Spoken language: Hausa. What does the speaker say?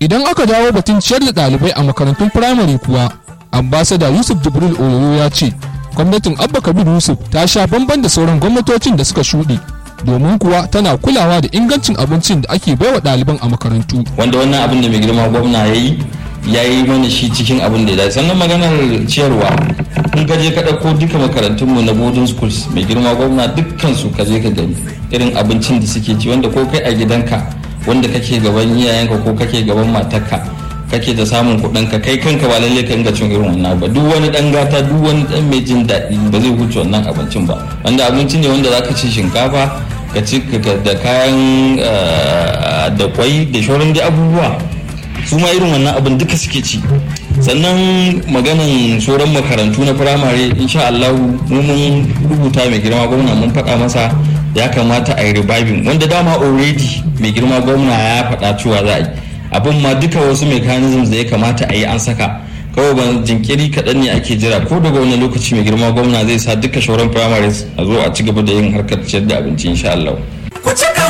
idan aka dawo batun ciyar da ɗalibai a makarantun firamare kuwa ambasada yusuf jibril oyoyo ya ce gwamnatin abba kabir yusuf ta sha bamban da sauran gwamnatocin da suka shuɗe domin kuwa tana kulawa da ingancin abincin da ake baiwa ɗaliban a makarantu wanda wannan abin da mai girma gwamna ya yi ya yi mana shi cikin abin da ya dace sannan maganar ciyarwa in ka je ka ɗauko duka makarantunmu na boarding schools mai girma gwamna dukkan su ka je ka gani irin abincin da suke ci wanda ko kai a gidanka wanda kake gaban iyayenka ko kake gaban matarka kake da samun kuɗin ka kai kanka ba lalle ka inga cin irin wannan ba duk wani dan gata duk wani dan mai jin daɗi ba zai huce wannan abincin ba wanda abinci ne wanda zaka ci shinkafa ka ci da kayan da kwai da shauran dai abubuwa su ma irin wannan abin duka suke ci sannan maganan sauran makarantu na firamare insha Allah mu mun rubuta mai girma gwamna mun faɗa masa ya kamata a yi reviving wanda dama already mai girma gwamna ya faɗa cewa za a yi abin ma duka wasu mechanisms da ya kamata a yi an saka kawai ban jinkiri kaɗan ne ake jira ko daga wani lokaci mai girma gwamna zai sa duka shauran primaries a zo a ci gaba da yin harkar ciyar da abinci insha Allah.